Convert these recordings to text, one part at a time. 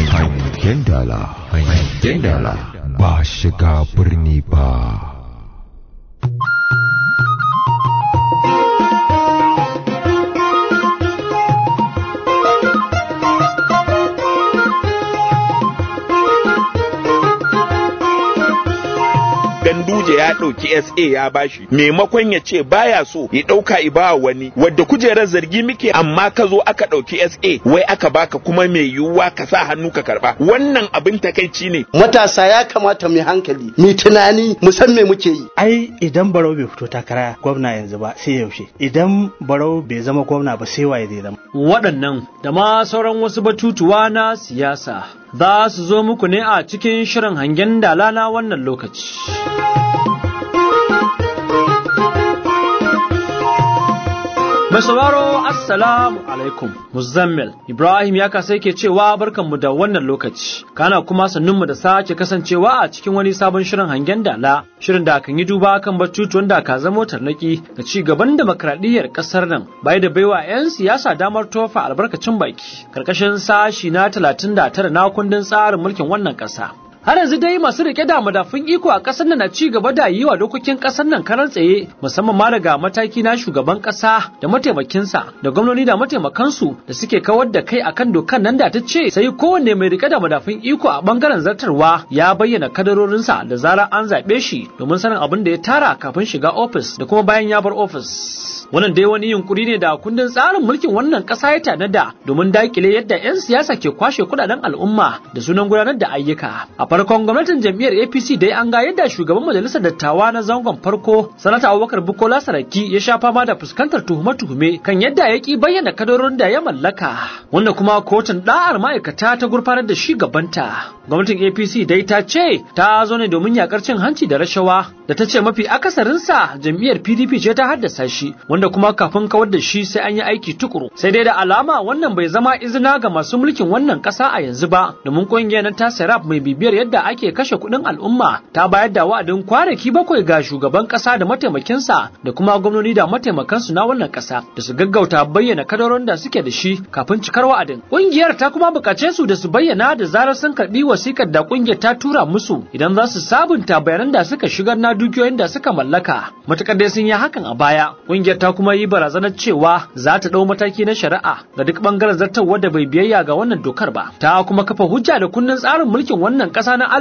Hangen dala, hangen dala ba shiga birni ba. Ganduje ya ɗauki SA ya bashi maimakon ya ce baya so ya ɗauka ibawa wani wadda kujerar zargi muke amma ka zo aka ɗauki SA wai aka baka kuma mai yiwuwa ka sa hannu ka karba wannan abin takaici ne matasa ya kamata mu hankali mu tunani mu san me muke yi ai idan barau bai fito takara gwamna yanzu ba sai yaushe idan barau bai zama gwamna ba sai waye zai zama waɗannan da ma sauran wasu batutuwa na siyasa za su zo muku ne a cikin shirin hangen dala na wannan lokaci. Mai sauraro Assalamu alaikum Muzammil Ibrahim ya kasa yake cewa barkanmu da wannan lokaci kana kuma sannunmu da sake kasancewa a cikin wani sabon shirin hangen dala shirin da kan yi duba kan batutuwan da ka zamo tarnaki ga ci gaban demokradiyyar kasar nan bai da baiwa 'yan siyasa damar tofa albarkacin baki karkashin sashi na 39 na kundin tsarin mulkin wannan kasa har yanzu dai masu rike da madafun iko a ƙasar nan na ci gaba da yi wa dokokin ƙasar nan karan tsaye musamman ma daga mataki na shugaban ƙasa da mataimakinsa da gwamnoni da mataimakansu da suke kawar da kai akan dokan nan da ta ce sai kowanne mai rike da madafun iko a bangaren zartarwa ya bayyana kadarorinsa da zarar an zaɓe shi domin sanin abin da ya tara kafin shiga ofis da kuma bayan ya bar ofis. wannan dai wani yunkuri ne da kundin tsarin mulkin wannan ƙasa ya tanada domin dakile yadda 'yan siyasa ke kwashe kudaden al'umma da sunan gudanar da ayyuka a farkon gwamnatin jam'iyyar apc dai an ga yadda shugaban majalisar dattawa na zangon farko sanata abubakar bukola saraki ya sha fama da fuskantar tuhume-tuhume kan yadda ya ki bayyana kadarorin da ya mallaka wanda kuma kotun da'ar ma'aikata ta gurfanar da shi gabanta gwamnatin apc dai ta ce ta zo ne domin yakar cin hanci da rashawa da ta ce mafi akasarinsa jam'iyyar pdp ce ta haddasa shi wanda kuma kafin kawar da shi sai an yi aiki tukuru sai dai da alama wannan bai zama izina ga masu mulkin wannan ƙasa a yanzu ba domin ƙungiyar na ta serap mai bibiyar yadda ake kashe kuɗin al'umma ta bayar da wa'adin kwanaki bakwai ga shugaban ƙasa da mataimakinsa da kuma gwamnoni da mataimakansu na wannan ƙasa da su gaggauta bayyana kadarorin da suke da shi kafin cikar wa'adin ƙungiyar ta kuma buƙace su da su bayyana da zarar sun karɓi wasikar da ƙungiyar ta tura musu idan za su sabunta bayanan da suka shigar na dukiyoyin da suka mallaka matuƙar dai sun yi hakan a baya ƙungiyar ta kuma yi barazanar cewa za ta ɗau mataki na shari'a ga duk ɓangaren zartarwa da bai biyayya ga wannan dokar ba ta kuma kafa hujja da kundin tsarin mulkin wannan ƙasa na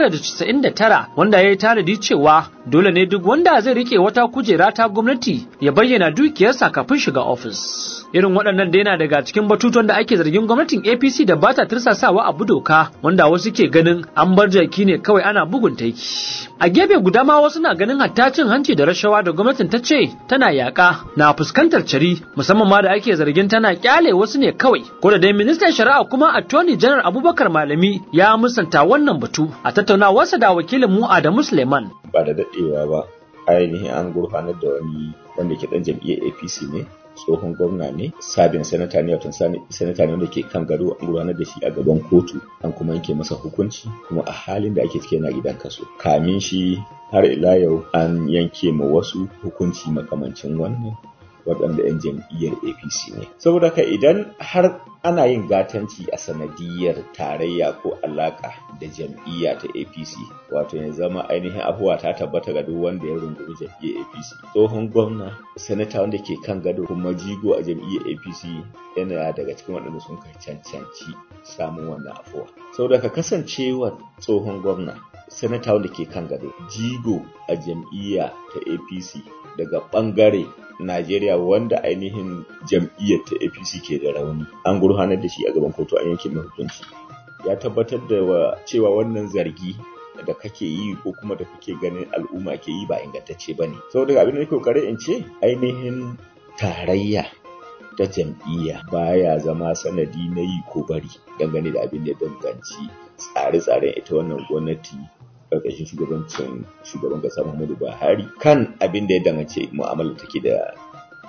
1999 wanda ya yi tanadi cewa dole ne duk wanda zai rike wata kujera ta gwamnati ya bayyana dukiyarsa kafin shiga ofis. Irin waɗannan da yana daga cikin batutuwan da ake zargin gwamnatin APC da bata tirsasawa abu doka wanda wasu ke ganin an bar jaki ne kawai ana bugun taiki. A gefe guda ma wasu na ganin hatta cin hanci da rashawa da gwamnatin ta ce tana yaƙa na fuskantar cari musamman ma da ake zargin tana kyale wasu ne kawai. Ko da dai ministan shari'a kuma Attorney General Abubakar Malami ya musanta wannan batu a tattaunawarsa da wakilin mu Adamu Suleiman. Ba da daɗewa ba ainihin an gurfanar da wani wanda ke ɗan jam'iyyar APC ne tsohon gwamna ne sabin sanata ne wato sanata ne wanda ke kan gado an gudanar da shi a gaban kotu an kuma yanke masa hukunci kuma a halin da ake cike na gidan kaso kamin shi har ila yau an yanke ma wasu hukunci makamancin wannan waɗanda 'yan jam'iyyar apc ne saboda ka idan har ana yin gatanci a sanadiyar tarayya ko alaƙa da jam'iyya ta apc wato ya zama ainihin abuwa ta tabbata ga duk wanda ya rungumi jam'iyyar apc tsohon gwamna sanata wanda ke kan gado kuma jigo a jam'iyyar apc yana daga cikin waɗanda sun kai cancanci samun wannan afuwa saboda ka kasancewa tsohon gwamna sanata wanda ke kan gado jigo a jam'iyya ta apc daga ɓangare Najeriya wanda ainihin jam'iyyar ta APC ke da rauni an gurfanar da shi a gaban kotu an yanke mai hukunci ya tabbatar da cewa wannan zargi da kake yi ko kuma da kake ganin al'umma ke yi ba ingantacce ba ne saboda abin da nake kokarin in ce ainihin tarayya ta jam'iyya baya zama sanadi na yi ko bari dangane da abin da ya danganci tsare-tsaren ita wannan gwamnati karkashin shugabancin shugaban kasa Muhammadu Buhari kan abin da ya dangace mu'amala take da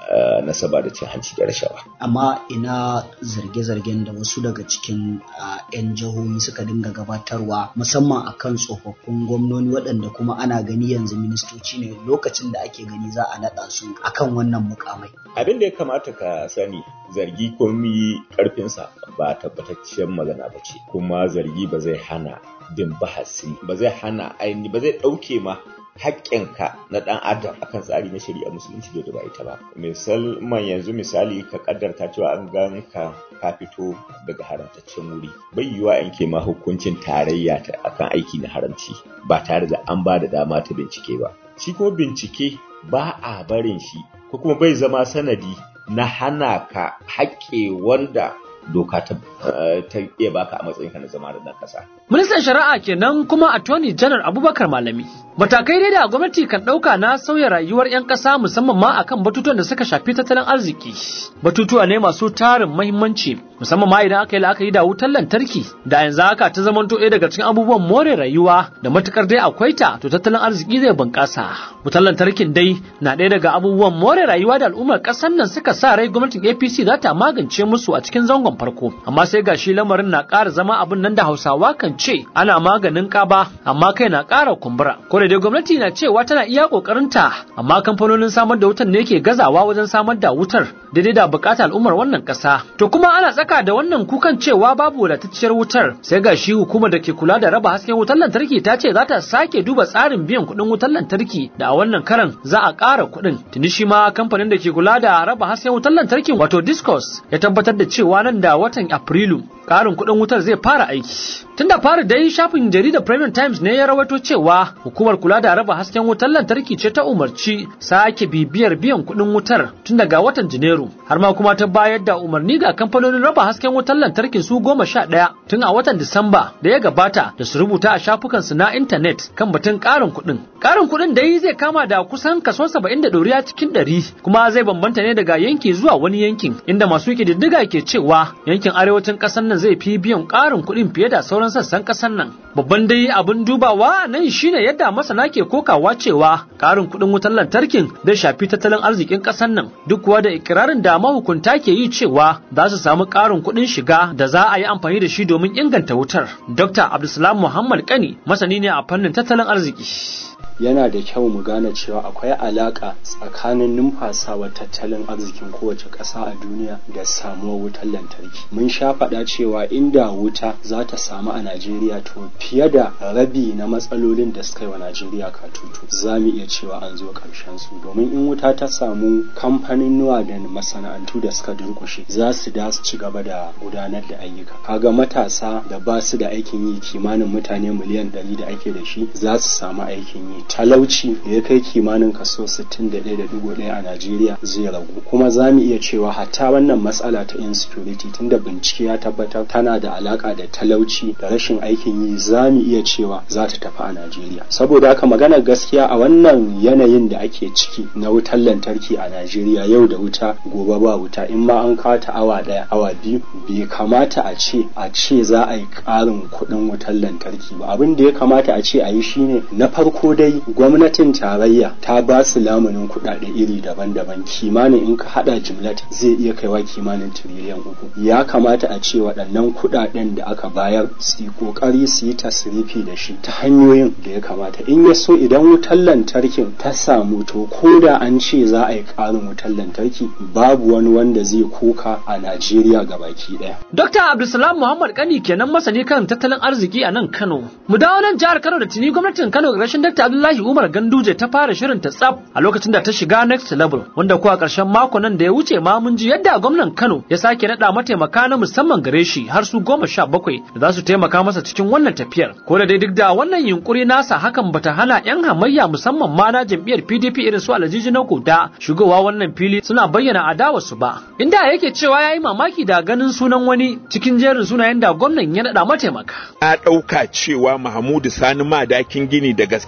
nasaba da cin hanci da rashawa. Amma ina zarge-zargen da wasu daga cikin 'yan jihohi suka dinga gabatarwa musamman akan tsofaffin gwamnoni waɗanda kuma ana gani yanzu ministoci ne lokacin da ake gani za a naɗa su akan wannan mukamai. Abin da ya kamata ka sani zargi komi ƙarfinsa ba tabbatacciyar magana ba ce kuma zargi ba zai hana bin bahasi ba zai hana aini ba zai ɗauke ma haƙƙinka na ɗan adam akan tsari na shari'a musulunci da ba ita ba musamman yanzu misali ka kaddarta cewa an gan ka ka fito daga haramtaccen wuri bai yiwuwa yanke ma hukuncin tarayya ta akan aiki na haramci ba tare da an ba da dama ta bincike ba shi kuma bincike ba a barin shi ko kuma bai zama sanadi na hana ka haƙƙe wanda doka ta iya baka a matsayinka na zama da ƙasa. Ministan Shari'a kenan kuma Attorney General Abubakar Malami. Matakai dai da gwamnati kan ɗauka na sauya rayuwar 'yan ƙasa musamman ma akan batutuwan da suka shafi tattalin arziki. Batutuwa ne masu tarin mahimmanci musamman ma idan aka yi la'akari da wutar lantarki da yanzu haka ta zamanto ɗaya daga cikin abubuwan more rayuwa da matukar dai akwai ta to tattalin arziki zai bunƙasa. Wutar lantarkin dai na ɗaya daga abubuwan more rayuwa da al'ummar ƙasar nan suka sa rai gwamnatin APC za ta magance musu a cikin zangon farko amma sai gashi lamarin na ƙara zama abin nan da Hausawa kan ce ana maganin ƙaba amma kai na ƙara kumbura ko da dai gwamnati na cewa tana iya ƙoƙarinta amma kamfanonin samar da wutar ne ke gazawa wajen samar da wutar daidai da buƙatar al'ummar wannan ƙasa to kuma ana tsaka da wannan kukan cewa babu wadatacciyar wutar sai gashi hukumar da ke kula da raba hasken wutar lantarki ta ce za ta sake duba tsarin biyan kuɗin wutar lantarki da a wannan karan za a ƙara kuɗin tuni shi ma kamfanin da ke kula da raba hasken wutar lantarkin wato discos ya tabbatar da cewa nan da watan Afrilu ƙarin kuɗin wutar zai fara aiki. Tun da fara dai shafin jaridar Premium Times ne ya rawaito cewa hukumar kula da raba hasken wutar lantarki ce ta umarci sake bibiyar biyan kuɗin wutar tun daga watan Janairu har ma kuma ta bayar da umarni ga kamfanonin raba hasken wutar lantarkin su goma sha ɗaya tun a watan Disamba da ya gabata da su rubuta a shafukansu na intanet kan batun ƙarin kuɗin. Ƙarin kuɗin dai zai kama da kusan kaso saba'in da ɗoriya cikin ɗari kuma zai bambanta ne daga yanki zuwa wani yankin inda masu ƙididdiga ke cewa yankin arewacin ƙasar nan zai fi biyan ƙarin kuɗin fiye da sauran sassan ƙasar nan. Babban dai abin dubawa nan shine yadda masana ke kokawa cewa ƙarin kuɗin wutar lantarkin zai shafi tattalin arzikin ƙasar nan duk kuwa da ikirarin da mahukunta ke yi cewa za su samu ƙarin kuɗin shiga da za a yi amfani da shi domin inganta wutar. Dr. Abdulsalam Muhammad Kani masani ne a fannin tattalin arziki. yana da kyau mu gane cewa akwai alaka tsakanin numfasawar tattalin arzikin kowace ƙasa a duniya da samuwar wutar lantarki mun sha faɗa cewa inda wuta za ta samu a najeriya to fiye da rabi na matsalolin da suka yi wa najeriya katutu za mu iya cewa an zo ƙarshen su domin in wuta ta samu kamfanin nuwa da masana'antu da suka durƙushe za su da su ci gaba da gudanar da ayyuka kaga matasa da ba su da aikin yi kimanin mutane miliyan ɗari da ake da shi za su samu aikin yi talauci da ya kai kimanin kaso 61.1 a Najeriya zai ragu kuma za mu iya cewa hatta wannan matsala ta insecurity tunda bincike ya tabbatar tana da alaka da talauci da rashin aikin yi za mu iya cewa za ta tafi a Najeriya saboda haka maganar gaskiya a wannan yanayin da ake ciki na wutar lantarki a Najeriya yau da wuta gobe ba wuta in ma an kawo ta awa daya awa biyu bai kamata a ce a ce za a yi ƙarin kuɗin wutar lantarki ba abin da ya kamata a ce a yi shine na farko dai gwamnatin tarayya ta ba su lamunin kuɗaɗe iri daban-daban kimanin in ka haɗa jimlat zai iya kaiwa kimanin tiriliyan uku ya kamata a ce waɗannan kuɗaɗen da aka bayar su yi ƙoƙari su yi tasrifi da shi ta hanyoyin da ya kamata in ya so idan wutar lantarkin ta samu to ko da an ce za a yi ƙarin wutar lantarki babu wani wanda zai koka a Najeriya gabaki ɗaya. Dr. Abdulsalam Muhammad Kani kenan masani kan tattalin arziki a nan Kano. Mu dawo nan jihar Kano da tuni gwamnatin Kano ƙarshen Dr. Abdullahi Umar Ganduje ta fara shirin ta tsaf a lokacin da ta shiga next level wanda kuwa ƙarshen mako nan da ya wuce ma mun ji yadda gwamnan Kano ya sake naɗa mataimaka na musamman gare shi har su goma sha bakwai da za su taimaka masa cikin wannan tafiyar. Ko da dai duk da wannan yunkuri nasa hakan bata hana 'yan hamayya musamman ma na jam'iyyar PDP irin su Alhaji na da shigowa wannan fili suna bayyana adawarsu ba. Inda yake cewa ya yi mamaki da ganin sunan wani cikin jerin sunayen da gwamnan ya naɗa mataimaka. A ɗauka cewa Mahamudu Sani Madakin Gini da gaske takarar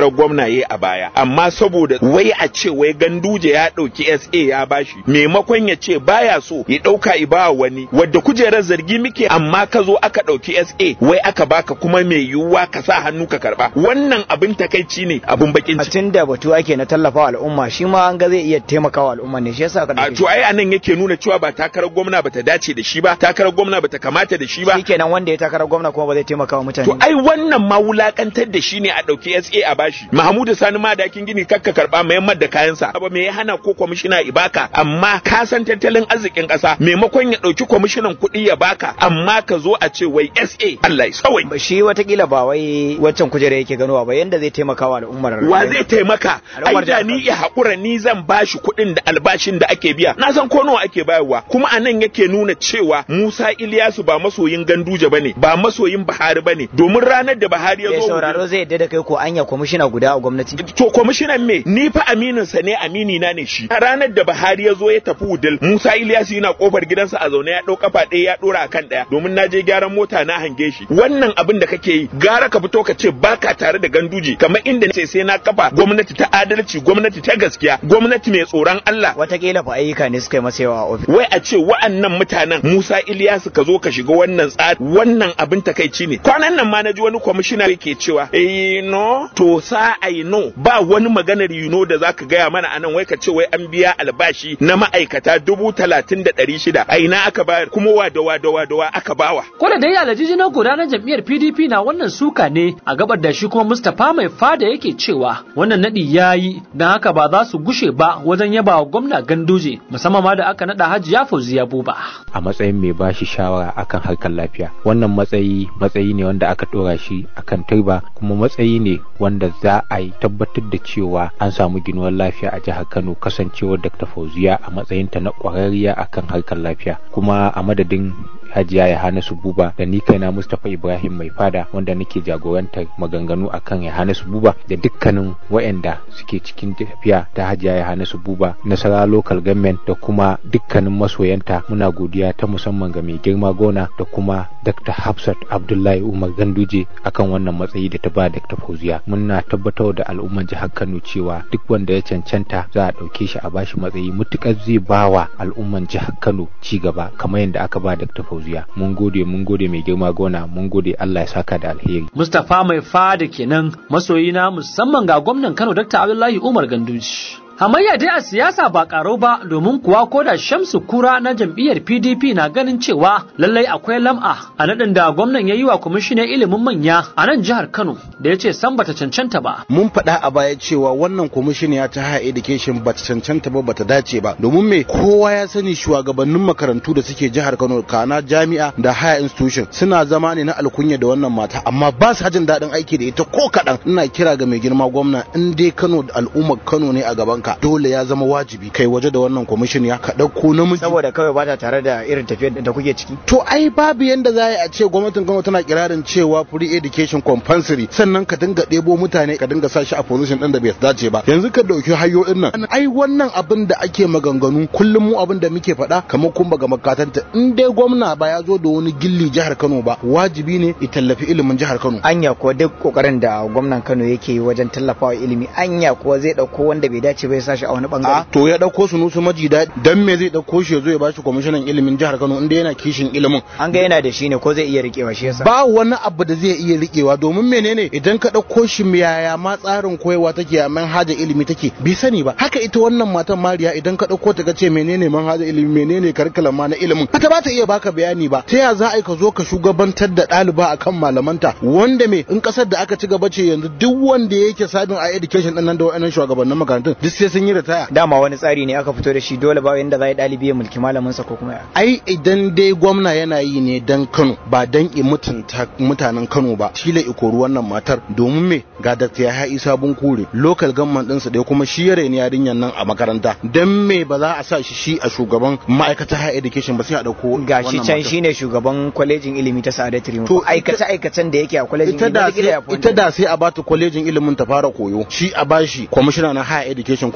takarar gwamnaye a baya amma saboda wai a ce wai ganduje ya ɗauki SA ya bashi maimakon ya ce baya so ya ɗauka ibawa wani wadda kujerar zargi muke amma ka zo aka ɗauki SA wai aka baka kuma mai yiwuwa ka sa hannu ka karba wannan abin takaici ne abin bakin ciki tun da batu ake na tallafawa al'umma shi ma an ga zai iya taimakawa al'umma ne shi yasa aka a to ai anan yake nuna cewa ba takarar gwamna bata dace da shi ba takarar gwamna bata kamata da shi ba shikenan wanda ya takarar gwamna kuma ba zai taimakawa mutane to ai wannan ma wulakantar da shi ne a dauki SA a bashi Mahmudu Sani ma dakin gini kakka karba mai da kayansa ba me ya hana ko kwamishina ibaka amma ka san tattalin arzikin kasa maimakon ya dauki kwamishinan kuɗi ya baka amma ka zo a ce wai SA Allah ya sawai shi watakila ba wai waccan kujera yake ganowa ba yanda zai taimakawa al'ummar wa zai taimaka ai da ni ya hakura ni zan bashi kuɗin da albashin da ake biya na san ko nawa ake bayarwa kuma anan yake nuna cewa Musa Iliyasu ba masoyin Ganduje bane ba masoyin Buhari bane domin ranar da Buhari ya zo sauraro zai yadda da kai ko anya kwamishina guda a gwamnati to kwamishinan me ni fa aminin sa ne amini na ne shi ranar da Buhari ya zo ya tafi Wudil Musa Iliyasu yana kofar gidansa a zaune ya dau kafa ɗaya ya dora akan ɗaya domin na je gyaran mota na hange shi wannan abin da kake yi gara ka fito ka ce baka tare da Ganduje kamar inda ce sai na kafa gwamnati ta adalci gwamnati ta gaskiya gwamnati mai tsoron Allah watakila fa ayyuka ne suka yi masa yawa a ofis wai a ce wa'annan mutanen Musa Iliyasu ka zo ka shiga wannan tsari wannan abin takaici ne kwanan nan ma naji wani kwamishina yake cewa eh no to sa I know ba wani maganar you know da zaka gaya mana anan wai ka ce wai an biya albashi na ma'aikata dubu talatin da ɗari shida a ina aka bayar kuma wa da wa da wa da wa aka bawa. Ko da dai alajiji na gudanar jam'iyyar PDP na wannan suka ne a gabar da shi kuma Mustapha mai fada yake cewa wannan nadi yayi dan haka ba za su gushe ba wajen yaba wa gwamna Ganduje musamman ma da aka nada Hajiya Fauziya Buba. A matsayin mai bashi shawara akan harkar lafiya wannan matsayi matsayi ne wanda aka dora shi akan turba kuma matsayi ne wanda za a yi tabbatar da cewa an samu ginuwar lafiya a jihar Kano kasancewar Dr. Fauziya a matsayinta na kwararriya akan harkar lafiya kuma a madadin Hajiya Yohanasu Buba da ni kaina Mustapha Ibrahim mai fada wanda nake jagorantar maganganu akan Yohanasu Buba da dukkanin waɗanda suke cikin tafiya ta Hajiya Yohanasu Buba Nasara Local Government da kuma dukkanin masoyanta muna godiya ta musamman ga mai girma gona da kuma Dr. Hafsat Abdullahi Umar Ganduje akan wannan matsayi da ta ba Dr. Fauziya muna tabbatar da al'umman jihar Kano cewa duk wanda ya cancanta za a ɗauke shi a bashi matsayi mutukar zai bawa al'umman jihar Kano ci gaba kamar yadda aka ba Dr. Fauziya mun gode mun gode mai girma gona mun gode Allah ya saka da alheri Mustapha mai fada kenan masoyina musamman ga gwamnan Kano Dr. Abdullahi Umar Ganduji Hamayya dai a siyasa ba karo ba domin kuwa ko da Shamsu Kura na jam'iyyar PDP na ganin cewa lallai akwai lam'a a naɗin da gwamnan ya yi wa kwamishinan ilimin manya a nan jihar Kano da ya ce san bata cancanta ba. Mun faɗa a baya cewa wannan kwamishiniya ta higher education bata cancanta ba bata dace ba domin me kowa ya sani shugabannin makarantu da suke jihar Kano kana jami'a da higher institution suna zama ne na alkunya da wannan mata amma ba su jin daɗin aiki da ita ko kaɗan ina kira ga mai girma gwamna in dai Kano da al'ummar Kano ne a gaban ka dole ya zama wajibi kai waje da wannan kwamishin ya ka ɗauko namiji saboda kawai ba ta tare da irin tafiyar da kuke ciki to ai babu yanda za a ce gwamnatin Kano tana kirarin cewa free education compulsory sannan ka dinga ɗebo mutane ka dinga sa shi a position ɗin da bai dace ba yanzu ka ɗauki hayoyin nan ai wannan abin da ake maganganu kullum mu abin da muke faɗa kamar kun ga makatanta in dai gwamna ba ya zo da wani gilli jihar Kano ba wajibi ne ya tallafi ilimin jihar Kano anya ko duk kokarin da gwamnan Kano yake yi wajen tallafawa ilimi anya ko zai ɗauko wanda bai dace ba ya sashi a wani bangare to ya dauko su nusu maji daɗi dan me zai dauko shi ya zo ya bashi kwamishinan ilimin jihar Kano inda yana kishin ilimin an ga yana da shi ne ko zai iya rikewa shi yasa ba wani abu da zai iya rikewa domin menene idan ka dauko shi yaya ma tsarin koyewa take a manhaja ilimi take bi sani ba haka ita wannan matan Mariya idan ka dauko ta kace menene manhaja ilimi menene karkalan ma na ilimin ta ba ta iya baka bayani ba ta ya za a ka zo ka shugabantar da ɗaliba akan malamanta wanda me in kasar da aka ci gaba ce yanzu duk wanda yake sabin a education din nan da wa'annan shugabannin makarantun duk sai sun yi ritaya dama wani tsari ne aka fito da shi dole ba yanda za ɗalibi ya mulki malamin sa ko kuma ya ai idan dai gwamna yana yi ne dan Kano ba dan i mutunta mutanen Kano ba shi la ikoru wannan matar domin me ga Dr. Yahya Isa Bunkure local government din sa dai kuma shi yare ne yarinyan nan a makaranta dan me ba za a sa shi shi a shugaban ma'aikatar higher education ba sai a dauko gashi can shine shugaban kwalejin ilimi ta Sa'adat Rimo to aikace aikacen da yake a kwalejin ita da sai ita da sai a bata kwalejin ilimin ta fara koyo shi a bashi kwamishina na higher education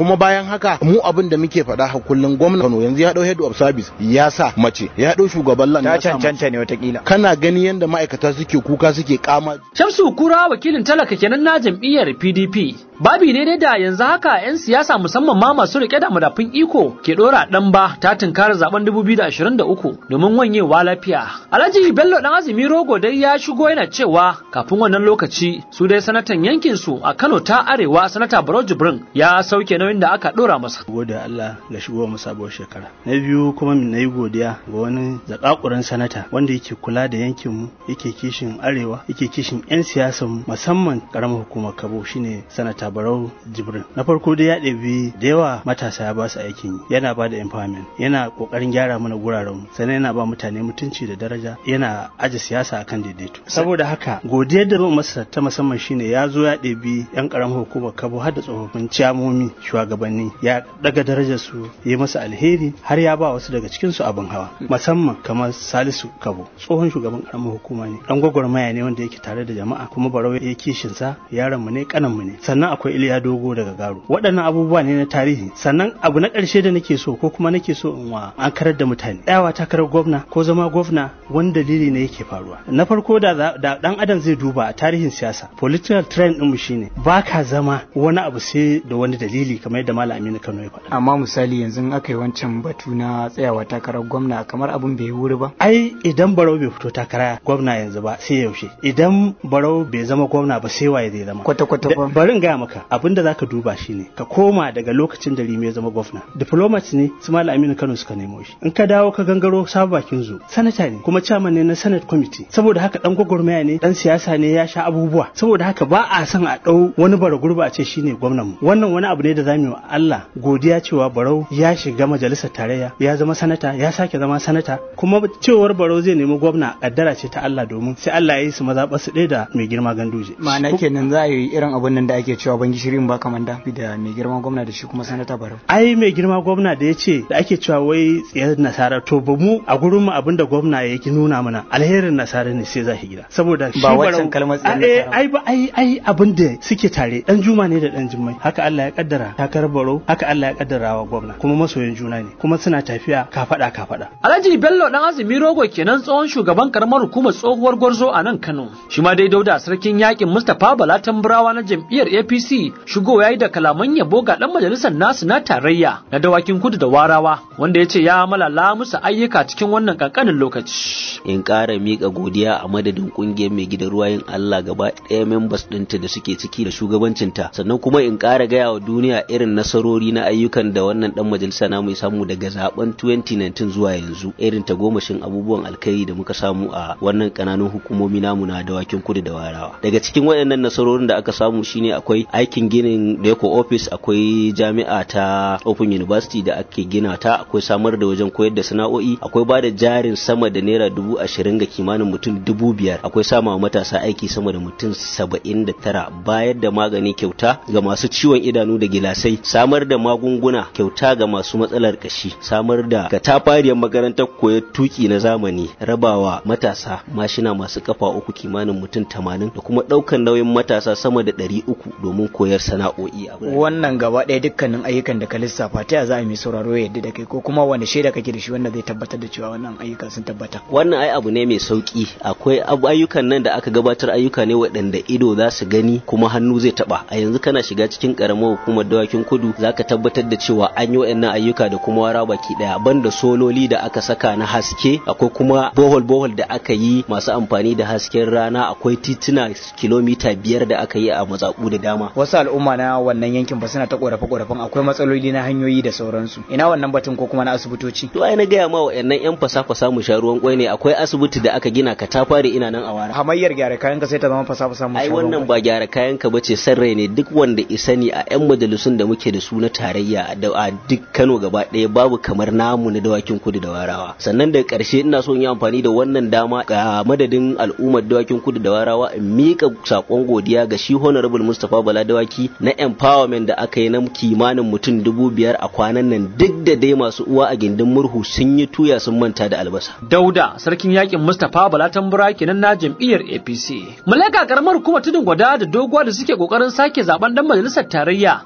kuma bayan haka mu abin da muke faɗa ha kullun gwamnati Kano yanzu ya dau head of service ya sa mace ya dau shugaban lan ta ya sa mace. cancanta ne watakila kana gani yanda ma'aikata suke kuka suke kama Shamsu Kura wakilin talaka kenan na jam'iyyar PDP. Babi ne dai da yanzu haka 'yan siyasa musamman ma masu rike da madafun iko ke dora dan ba ta tunkara zaben 2023 domin wanyewa lafiya. Alhaji Bello dan Azumi Rogo dai ya shigo yana cewa kafin wannan lokaci su dai sanatan yankin su a Kano ta Arewa sanata Barau Jibrin ya sauke nauyin da aka dora masa. gode Allah ga shigo mu sabuwar shekara na biyu kuma na yi godiya ga wani zakakuran sanata wanda yake kula da yankin mu yake kishin arewa yake kishin yan siyasan mu musamman karamar hukumar Kabo shine sanata Barau Jibrin na farko dai ya ɗebi da yawa matasa ya ba su aikin yi yana ba da empowerment yana kokarin gyara mana guraren mu sannan yana ba mutane mutunci da daraja yana aje siyasa akan daidaito saboda haka godiyar da zan masa ta musamman shine ya zo ya ɗebi yan karamar hukumar Kabo har da tsofaffin ciyamomi shugabanni ya daga darajar su yi masa alheri har ya ba wasu daga cikin su abin hawa musamman kamar Salisu Kabo tsohon shugaban karamar hukuma ne dan gwagwarmaya ne wanda yake tare da jama'a kuma barau ya kishin sa yaron mu ne kanan mu ne sannan akwai Iliya Dogo daga Garo waɗannan abubuwa ne na tarihi sannan abu na ƙarshe da nake so ko kuma nake so in wa an karar da mutane tsayawa takarar gwamna ko zama gwamna wani dalili ne yake faruwa na farko da za- da dan adam zai duba a tarihin siyasa political trend din mu shine ba ka zama wani abu sai da wani dalili kamar yadda Malam Aminu Kano ya faɗa amma misali yanzu in aka yi wancan batu na tsayawa takarar gwamna kamar abin bai yi wuri ba ai idan barau bai fito takara gwamna yanzu ba sai yaushe idan barau bai zama gwamna ba sai waye zai zama kwata kwata Da- bari in gaya maka abin da zaka duba shine ka koma daga lokacin da Rimi ya zama gwamna diplomat ne su Malam Aminu Kano suka nemo shi in ka dawo ka gangaro sabu bakin zo sanata ne kuma chairman ne na senate committee saboda haka dan gwagwarmaya ne dan siyasa ne ya sha abubuwa saboda haka ba a son a dau wani bara gurba a ce shine gwamnan mu wannan wani abu ne da zamu yi wa Allah godiya cewa Barau ya shiga majalisar tarayya ya zama sanata ya sake zama sanata kuma cewar Barau zai nemi gwamna kaddara ce ta Allah domin sai Allah ya yi su mazaɓa su ɗaya da mai girma ganduje ma'ana kenan za a yi irin abun nan da ake cewa ban gishirin ba kamanda da mai girma gwamna da shi kuma sanata barau ai mai girma gwamna da ya ce da ake cewa wai tsayar nasara to ba mu a gurin mu abinda gwamna ya ki nuna mana alherin nasara ne sai za shi gida saboda shi Ba waccan Barau- kalmar tsayar A- eh, nasara ba. ai ba ai ai abin da suke tare dan juma ne da dan jummai haka Allah ya kaddara takar baro haka Allah ya kaddara wa gwamna kuma masoyan juna ne kuma suna tafiya kafada kafada Alhaji Bello dan Azumi Rogo kenan tsohon shugaban karamar hukumar tsohuwar Gwarzo a nan Kano. Shi ma dai Dauda sarkin yakin Mustapha Bala Tamburawa na jam'iyyar APC shigo yayi da kalaman yabo ga dan majalisar nasu na tarayya na dawakin kudu da warawa wanda ya ce ya malala musu ayyuka cikin wannan kankanin lokaci. in ƙara miƙa godiya a madadin ƙungiyar mai gidan ruwayin Allah gaba ɗaya members ɗinta da suke ciki da shugabancinta sannan kuma in ƙara gaya wa duniya irin nasarori na ayyukan da wannan ɗan majalisa namu ya samu daga zaben 2019 zuwa yanzu irin tagomashin abubuwan alkhairi da muka samu a wannan ƙananun hukumomi namu na dawakin kudu da warawa daga cikin waɗannan nasarorin da aka samu shine akwai aikin ginin Deco office akwai jami'a ta Open University da ake gina ta akwai samar da wajen koyar da sana'o'i akwai ba da jarin sama da naira dubu ashirin ga kimanin mutum dubu biyar akwai sama wa matasa aiki sama da mutum saba'in da tara bayar da magani kyauta ga masu ciwon idanu da gilasai samar da magunguna kyauta ga masu matsalar kashi samar da katafariyar makarantar koyar tuki na zamani rabawa matasa mashina masu kafa uku kimanin mutum tamanin da kuma ɗaukan nauyin matasa sama da ɗari uku domin koyar sana'o'i a birane. wannan gaba ɗaya dukkanin ayyukan da ka lissafa ta ya za a yi mai sauraro ya yadda da kai ko kuma wani shaida kake da shi wanda zai tabbatar da cewa wannan ayyuka sun tabbata wannan ai abu ne mai sauki akwai abu ayyukan nan da aka gabatar ayyuka ne waɗanda ido za su gani kuma hannu zai taba a yanzu kana shiga cikin karamar hukumar dawakin kudu zaka tabbatar da cewa an yi waɗannan ayyuka da kuma wara baki daya banda sololi da aka saka na haske akwai kuma bohol bohol da aka yi masu amfani da hasken rana akwai tituna kilomita biyar da aka yi a matsaku da dama wasu al'umma na wannan yankin ba suna ta korafe korafen akwai matsaloli na hanyoyi da sauransu ina wannan batun ko kuma na asibitoci to ai na gaya ma waɗannan yan fasa-fasa mu sha ruwan kwai ne akwai asibiti da aka gina katafare ina nan a wara hamayyar gyara kayan ka sai ta zama fasa fasa mu ai wannan ba gyara kayan ka bace san rai ne duk wanda isani a yan majalisun da muke da su na tarayya da a duk Kano gaba ɗaya babu kamar namu na dawakin kudu da warawa sannan da ƙarshe ina so in yi amfani da wannan dama ga madadin al'ummar dawakin kudu da warawa in miƙa sakon godiya ga shi honorable Mustapha Bala dawaki na empowerment da aka yi na kimanin mutum dubu biyar a kwanan nan duk da dai masu uwa a gindin murhu sun yi tuya sun manta da albasa Dauda sarkin yakin Mustapha Bala Tambura kenan na jam'iyyar APC. Malaka karamar hukumar tudun gwada da doguwa da suke kokarin sake zaben dan majalisar tarayya da za a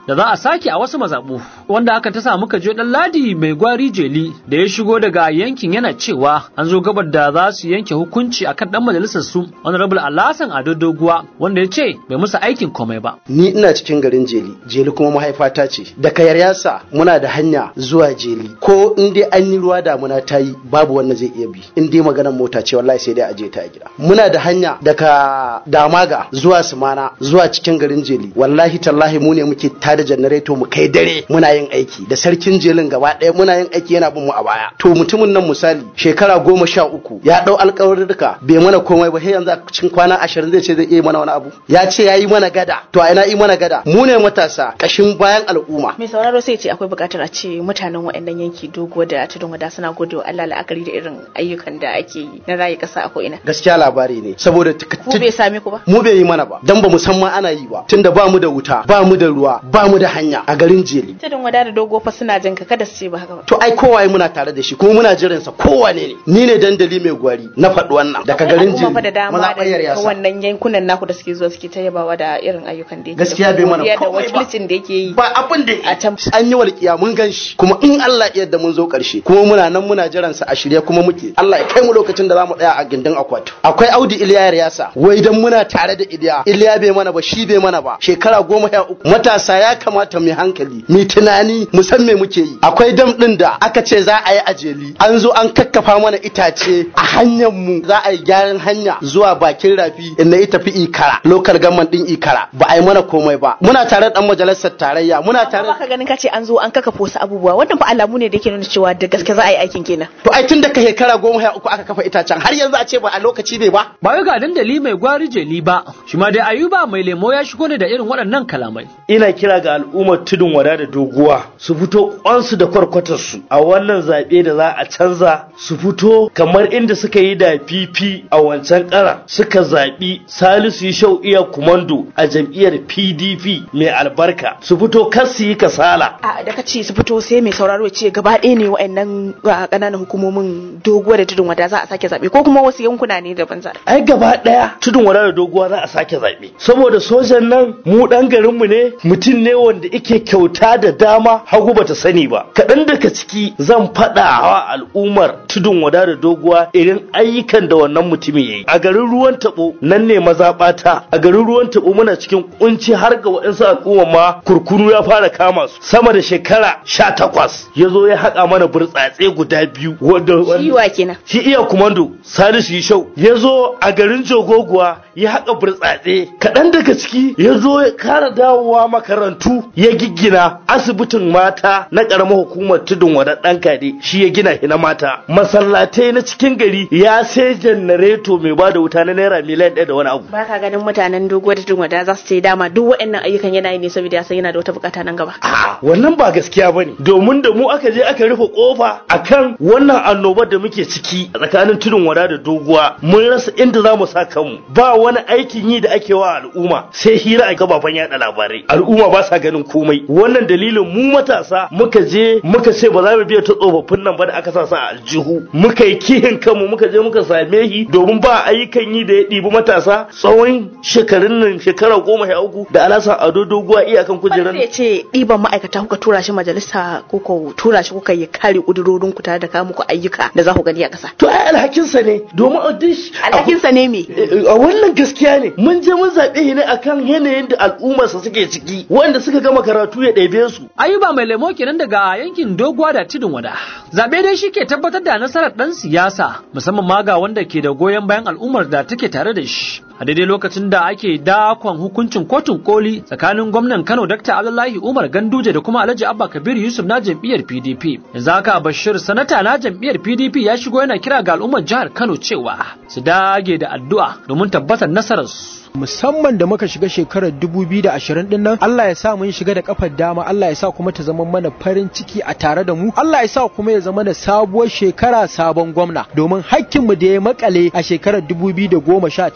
sake a wasu mazaɓu wanda hakan ta sa muka je ɗan ladi mai gwari jeli da ya shigo daga yankin yana cewa an zo gabar da za su yanke hukunci akan ɗan majalisar su honorable Alhassan Ado Doguwa wanda ya ce bai musu aikin komai ba. ni ina cikin garin jeli jeli kuma mahaifata ce daga yaryasa muna da hanya zuwa jeli ko in dai an yi ruwa damuna ta yi babu wanda zai iya bi in dai maganar mota ce wallahi sai dai a je ta a gida muna da hanya daga damaga zuwa sumana zuwa cikin garin jeli wallahi tallahi mu ne muke tada janareto mu kai dare muna yin aiki da sarkin jelin gaba ɗaya muna yin aiki yana bin mu a baya to mutumin nan misali shekara goma sha uku ya ɗau alƙawarurruka bai mana komai ba sai yanzu a cikin kwana ashirin zai ce zai iya mana wani abu ya ce ya yi mana gada to a ina yi mana gada mu ne matasa ƙashin bayan al'umma mai sauraro sai ce akwai buƙatar a ce mutanen waɗannan yanki dogo da tudun wada suna gode wa Allah la'akari da irin ayyukan da ake yi na rayu ƙasa a ko'ina gaskiya labari ne saboda ku bai same ku ba mu bai yi mana ba dan ba mu san ma ana yi ba tunda ba mu da wuta ba mu da ruwa ba mu da hanya a garin jeli tudun wada da dogo fa suna jin ka kada su ce ba haka ba to ai kowaye muna tare da shi kuma muna jiran sa kowane ne ni ne dandali mai gwari na faɗi wannan daga garin jeli jeli da dama da mazaɓar yasa wannan yankunan naku da suke zuwa suke ta yabawa da irin ayyukan da yake Gaskiya bai mana da komai ba. wakilcin da yake yi ba abin da a can an yi walƙiya mun gan shi kuma in Allah ya yarda mun zo ƙarshe kuma muna nan muna jiran sa a shirye kuma muke Allah ya kai mu lokacin da zamu tsaya a gindin akwati akwai Audu Iliya Yasa wai dan muna tare da Iliya Iliya bai mana ba shi bai mana ba shekara goma ya uku matasa ya kamata mu yi hankali mu tunani mu san me muke yi akwai dam din da aka ce za a yi a jeli an zo an kakkafa mana itace a hanyar mu za a yi gyaran hanya zuwa bakin rafi inda ita fi ikara local government din ikara ba a yi mana komai ba muna tare da dan majalisar tarayya muna tare ba ka ganin ka ce an zo an kakafa wasu abubuwa wannan fa alamu ne da yake nuna cewa da gaske za a yi aikin kenan to ai tun da ka shekara goma ya uku aka kafa itacen har yanzu a ce ba a lokaci ne ba Ba wai ga dandali mai gwari jeli ba, shi ma dai Ayuba mai lemo ya shigo ne da irin waɗannan kalamai. ina kira ga al'ummar tudun wada da doguwa su fito kwansu da kwarkwatarsu a wannan zaɓe da za a canza su fito kamar inda suka yi da fifi a wancan ƙara suka zaɓi salisu shau iya kumando a jam'iyyar pdp mai albarka su fito kar su yi kasala a da ka ce su fito sai mai sauraro ya ce gaba ɗaya ne wa'annan uh, ƙananan hukumomin doguwa da tudun wada za a sake zaɓe ko kuma wasu yankuna ne daban za ai gaba ɗaya tudun wada da doguwa za a sake zaɓe saboda sojan nan mu ɗan garinmu ne mutum ne wanda ike kyauta da dama hagu bata sani ba kaɗan daga ciki zan faɗa wa al'ummar tudun wada da doguwa irin ayyukan da wannan mutumin ya yi a garin ruwan taɓo nan ne mazaɓata a garin ruwan taɓo muna cikin kunci har ga waɗansu al'umma ma kurkuru ya fara kama su sama da shekara sha takwas ya zo ya haƙa mana burtsatse guda biyu wanda Shiwa kenan. shi iya kumando salisu yishau ya zo a garin jogoguwa ya haƙa burtsatse kaɗan daga ciki ya zo ya kara dawowa makarantu ya giggina asibitin mata na ƙaramar hukumar tudun wada ɗan kade shi ya gina shi na mata masallatai na cikin gari ya sai janareto mai ba da wuta na naira miliyan ɗaya da wani abu ba ka ganin mutanen doguwa da tudun wada za su ce dama duk waɗannan ayyukan yana yi ne saboda ya san yana da wata bukata nan gaba wannan ba gaskiya bane domin da mu aka je aka rufe kofa akan wannan annobar da muke ciki a tsakanin tudun wada da doguwa mun rasa inda za mu sa kanmu ba wani aikin yi da ake wa al'umma sai hira a gababan yada labarai al'umma ba sa ganin komai wannan dalilin mu matasa muka je muka ce ba za mu biya ta tsofaffin nan ba da aka sa sa a aljihu muka yi kihin kanmu muka je muka same shi domin ba ayyukan yi da ya ɗibi matasa tsawon shekarun nan shekara goma sha uku da alasan ado doguwa iyakan kujerar Wanda ya ce ɗiban ma'aikata kuka tura shi majalisa ko ko tura shi kuka yi kare ƙudurorin ku tare da kawo muku ayyuka da za ku gani a ƙasa. to ai alhakinsa ne domin a dish Alhakinsa ne me? a wannan gaskiya ne mun je mun zaɓe shi ne akan yanayin da al'ummarsa suke ciki wanda suka gama karatu ya ɗebe su Ayuba mai lemo kenan daga yankin doguwa da tudun wada. Zaɓe dai shi ke tabbatar da nasarar ɗan siyasa musamman ma ga wanda ke da goyon bayan al'ummar da take tare da shi. A daidai lokacin da ake dakon hukuncin kotun koli tsakanin gwamnan Kano Dr. Abdullahi Umar Ganduje da kuma Alhaji Abba Kabir Yusuf na jam'iyyar PDP. Yanzu haka Bashir sanata na jam'iyyar PDP ya shigo yana kira ga al'ummar jihar Kano cewa su dage da addu'a domin tabbatar nasararsu. musamman da muka shiga shekarar 2020 din nan Allah ya sa mun shiga da kafar dama Allah ya sa kuma ta zama mana farin ciki a tare da mu Allah ya sa kuma ya zama da sabuwar shekara sabon gwamna domin hakkin mu da ya makale a shekarar 2019 canza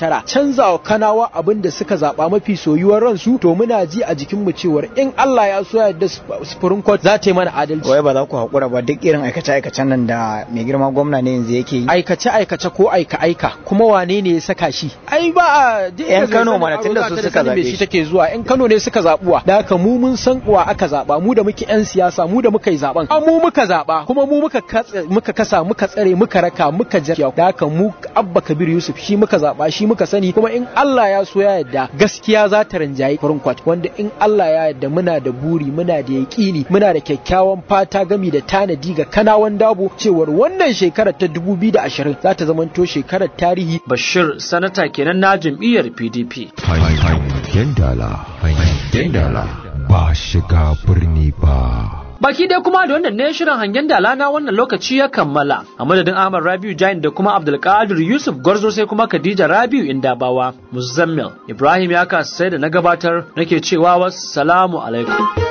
canza wa kanawa abin da suka zaba mafi soyuwar ransu to muna ji a jikin mu cewar in Allah ya so yadda Supreme Court za ta yi mana adalci wai ba za ku haƙura ba duk irin aikace-aikacen nan da mai girma gwamna ne yanzu yake yi aikace-aikace ko aika-aika kuma wane ne ya saka shi ai ba a yan Kano mana tunda su suka zabe shi take zuwa yan Kano ne suka zabuwa da haka mu mun san uwa aka zaba mu da muke yan siyasa mu da muka yi zaben a mu muka zaba kuma mu muka muka kasa muka tsare muka raka muka jarkiya da haka mu Abba Kabir Yusuf shi muka zaba shi muka sani kuma in Allah ya so ya yarda gaskiya za ta rinjayi Kurkwat wanda in Allah ya yarda muna da buri muna da yaƙini muna da kyakkyawan fata gami da tanadi ga kanawan dabo cewar wannan shekarar ta 2020 za ta zamanto shekarar tarihi Bashir sanata kenan na jam'iyyar PDP hangen dala hangen dala ba shiga birni ba Baki dai kuma da wannan ne shirin hangen dala na wannan lokaci ya kammala. A madadin Ahmad Rabiu Jain da kuma Abdulkadir Yusuf Gwarzo sai kuma Khadija Rabiu Indabawa. Muzammil Ibrahim ya kasa sai da na gabatar nake cewa wassalamu alaikum.